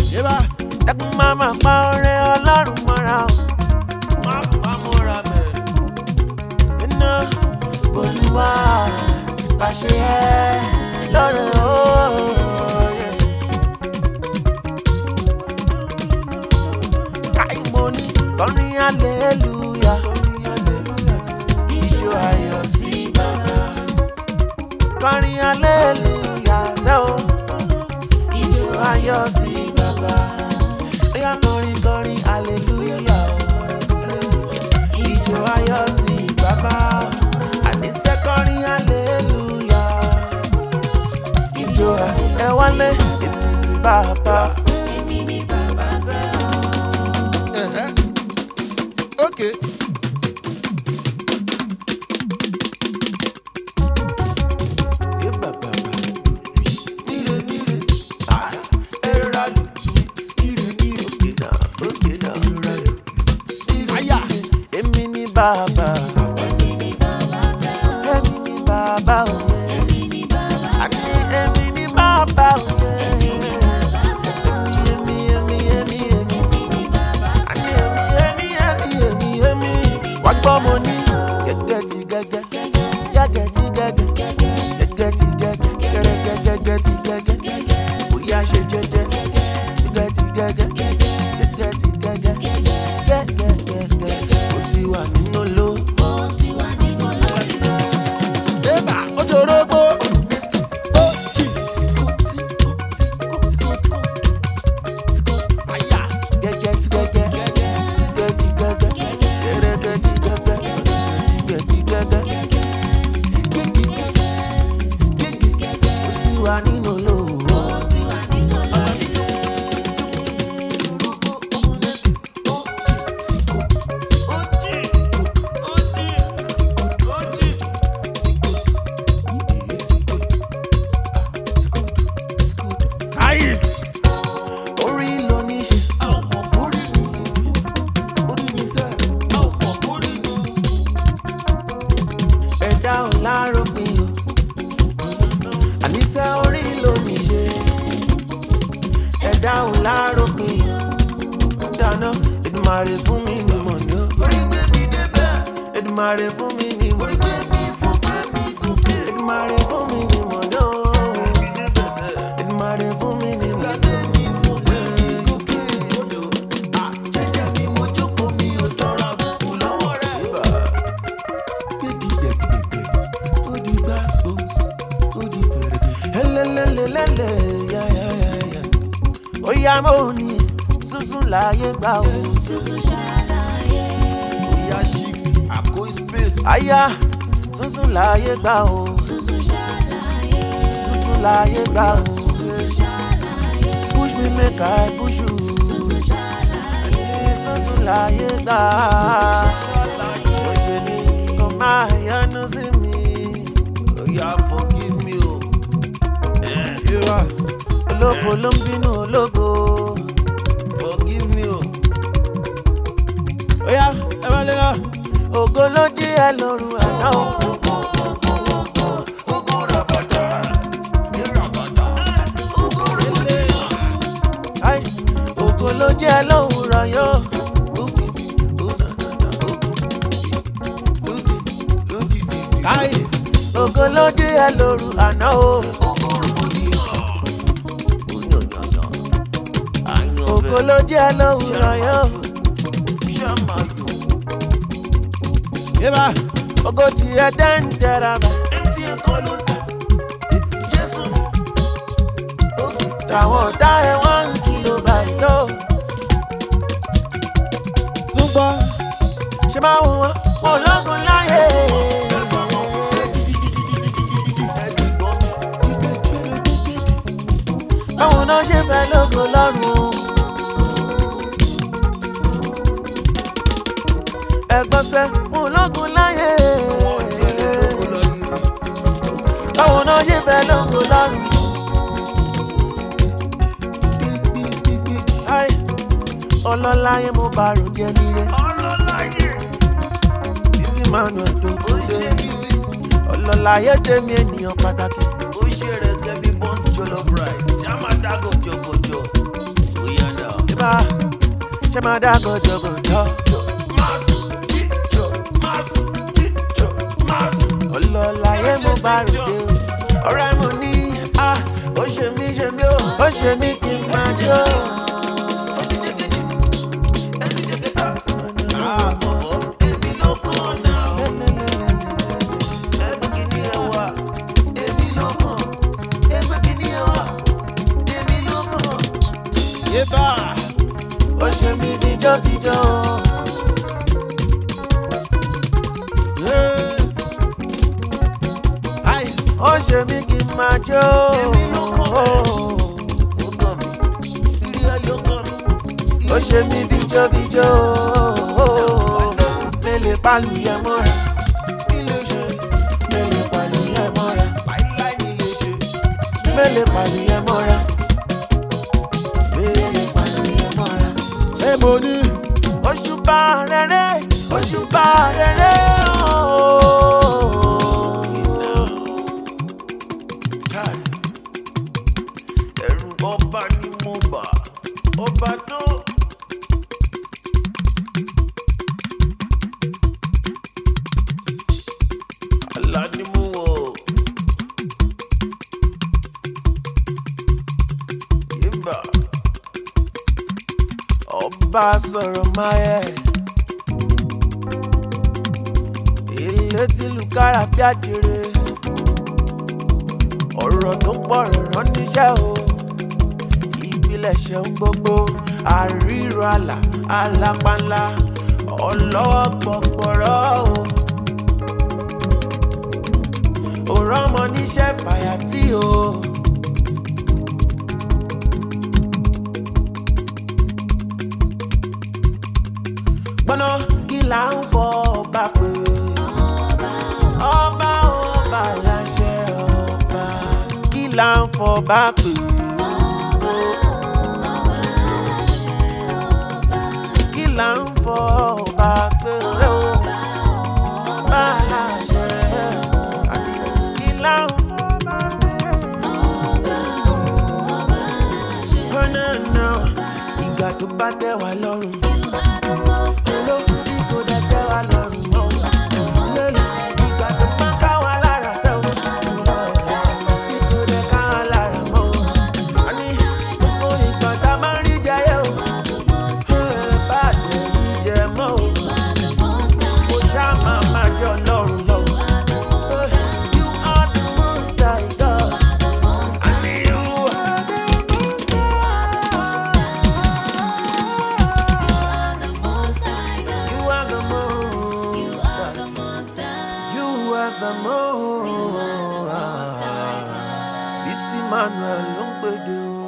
yébà ẹkún máa máa pa ọrẹ ọlọ́run mọ́ra o. má pa mọ́ra bẹ́ẹ̀. iná olúwa pàṣẹ ẹ lọ́rọ̀ òye. káìmọ́ni kọrin aleluya. ijó ayọ̀ sí bàbá. kọrin aleluya ṣe o. ijó ayọ̀ sí bàbá. Oya kọrin kọrin aleluya o. Ijó ayọ̀ sí bàbá. Àníṣe kọrin aleluya. Ijó ẹ wálé èmi ní bàbá. ẹ̀hẹ́ ok Ẹ bàbá níre níre ah ẹ rà lù níre níre òkè náà òkè náà rà lù. àyà Èmi ní bàbá. Èmi ní bàbá òye. Àní èmi ní bàbá òye. Èmi èmi èmi èmi èmi. Àní èmi èmi èmi èmi èmi. Wá gbọ́ mo ní gẹ́gẹ́ ti gẹ́gẹ́. Gẹ́gẹ́ ti gẹ́gẹ́. Gẹ́gẹ́ ti gẹ́gẹ́. Gẹ́gẹ́ gẹ́gẹ́ ti gẹ́gẹ́. Bóyá ṣe jẹ́jẹ́. Gẹ́gẹ́ ti gẹ́gẹ́. Gẹ́gẹ́ ti gẹ́gẹ́. Gẹ́gẹ́ gẹ́gẹ́. Ó ti wà nínú ló. yébà ó ti orógbó ó jì àyà Gẹ́gẹ́ ti gẹ́gẹ́. Gẹ́gẹ́ ti gẹ́gẹ́. Gẹ́gẹ́ ti gẹ́gẹ́. Gẹ́gẹ́ ti gẹ́gẹ́. Ó ti wà nínú ló. ayì Orí ló ní ṣe. Orí mi. Orí mi sẹ́. Ẹ̀dá ò láròpin o. Àníṣe orí ló ní ṣe. Ẹ̀dá ò láròpin o. Dáná Èdùmàrè fún mi ní mọ̀ ní o. Orí gbé mi débẹ̀. Èdùmàrè fún mi ní mọ̀ ní o. Èdùmàrè fún mi ní mọ̀ ní o. Èdùmàrè fún mi ní mọ̀ ní o. Oya mo ni sísun láyé gbà o. oya shift àkó space Aya sísun láyé gbà o. Sísun láyé gbà o. Push me make I push you. Sísun láyé gbà. Mo ṣe ni kò máa yánú sí mi. oya forgive me o. yébà Olófo ló ń bínú ológo. forgive me o. Oya ẹ wá lé lọ. Ògo ló jí ẹ lórun àná o. Ai, ògo ló jẹ́ lówùrọ̀ yóò. káyì Ògo ló jẹ́ ẹ lóru àná o. Ògo ló jẹ́ lówùrọ̀ yóò. yébà Ògo tirẹ̀ dẹ́ńdẹ́ra bá. Tàwọn ọ̀tá ẹ̀ wọ́n ń kìlọ̀ báyìí lọ. tún gbọ́ Ṣé máa wù wọ́n? Wọ́n lọ́gùn láyé. Báwo náà ṣe fẹ́ lógo lọ́rùn? Ẹ̀gbọ́n sẹ́, wọ́n lọ́gùn láyé. Báwo náà ṣe fẹ́ lógo lọ́rùn? Ai, Ọlọ́láyé mo bá ròde ẹni rẹ̀. Bísí Manuel Dogunde. Ọlọ́láyé tèmi ènìyàn pàtàkì. ó ṣe rẹ̀ gẹ́bí burnt jollof rice jama dago jọgọjọ oya bá ṣe máa dá gọjọgọjọ. ọlọ́láyé mo bá ròde o ọ̀rẹ́ mo ní a ó ṣe mí ṣe mí o ó ṣe mí kí n máa jó. Yébà. ó ṣe mí díjọ́díjọ́ Ai. ó ṣe mí kí n máa jó. ó ṣe mí díjọ́díjọ́ mélèé pálù yẹn mọ́ra mélèé pálù yẹn mọ́ra mélèé pálù yẹn mọ́ra mélèé pálù yẹn mọ́ra. Ṣé mo ní? Òṣùbà rere, òṣùbà rere ooo. Ẹ̀rù ọba ni mo bà, ọba tó. Àlá ni mo wọ̀. Yébà ọba sọ̀rọ̀ máyẹ̀. ilé tí lùkárà bí àjèrè ọ̀rọ̀ tó pọ̀ rán níṣẹ́ o ìpilẹ̀ṣẹ̀ ń gbogbo àríro àlà alápánlá ọlọ́wọ́ gbọ̀gbọ̀rọ̀ o. òrọ̀ ọmọ níṣẹ́ fàyàtì o. gbọ́nà kí là ń fọ ọba pé ọba ọba láṣẹ ọba kí là ń fọ ọba pé kí là ń fọ ọba pé ọba láṣẹ àbí kí là ń fọ ọba pé. Oh, no, no. ìgbà tó bá tẹ̀ wá lọ́rùn. You are the most. You are the most. Bísí Manuel ló ń pèdè o.